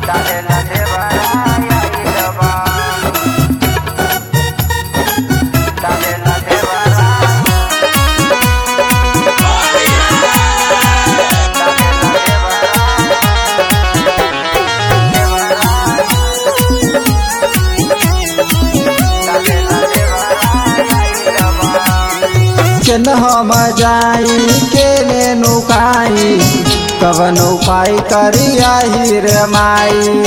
डालेला देवराया इलवा डालेला देवरा केन हम जाई केने नुकाई कवन उपाय करियाही रे माई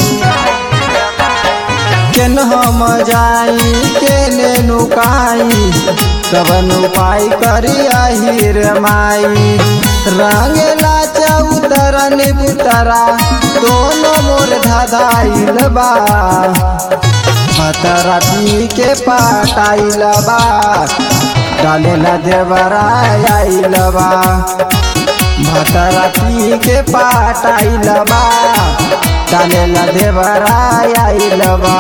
केन हम जाई केने नुकाई कवन उपाय करियाही रे माई रंगेला चौतरा निबुतरा दोनों मोर धदाइल बा मतरा पी के पाटाइल बा डालेला देवरा आइल बा भतरा पी के पाटाइल बा डालेला देवरा आइल बा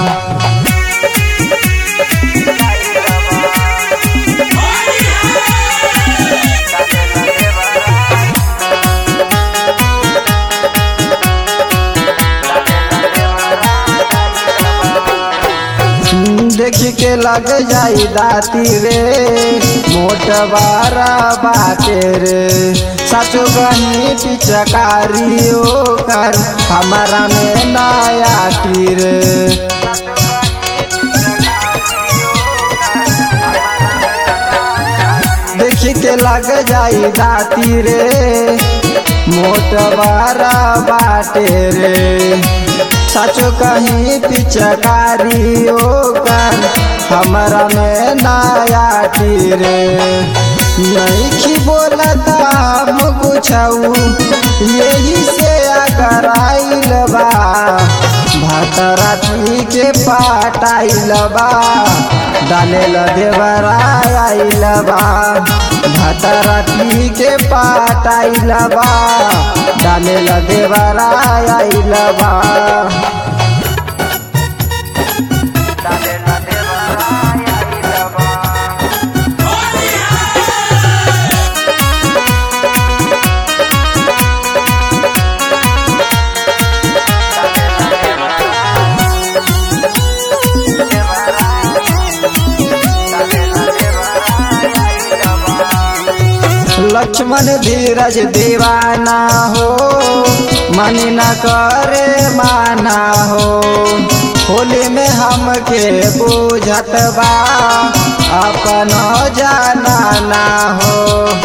देख के लग जाई दाती रे मोट बारा बाटे रे सचो गनी पिचकारी कर हमारा में नया टीर देख के लग जाई दाती रे मोट बारा बाटे रे सचो कहीं पिचकारी कर हमारा में नया टीरे नहीं की बोलता हम कुछ यही से अगर आइल बा भतरा पी के पाटाइल बा डालेल देवरा आइल बा भतरा पी के पाटाइल बा डालेल देवरा आइल बा डालेला देवराया इलवा लक्ष्मण धीरज दीवाना हो मन न करे माना हो होली में हमके बुझत बा अपन जाना ना हो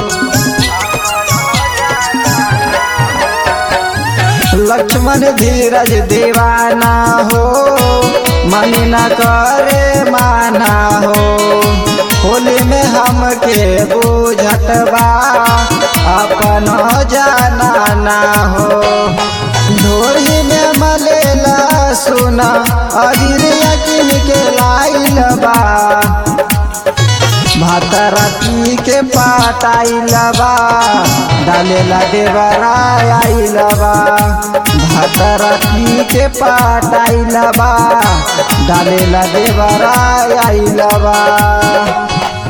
लक्ष्मण धीरज दीवाना हो मन न करे माना हो होली में हमके बुझत बा अपन जाना ना हो ढोरी में मलेला सुना अबीर यकीन के लाइल बा भातरा पी के पाटाइल बा डालेला देवरा आइल बा भातरा पी के पाटाइल बा डालेला देवरा आइल बा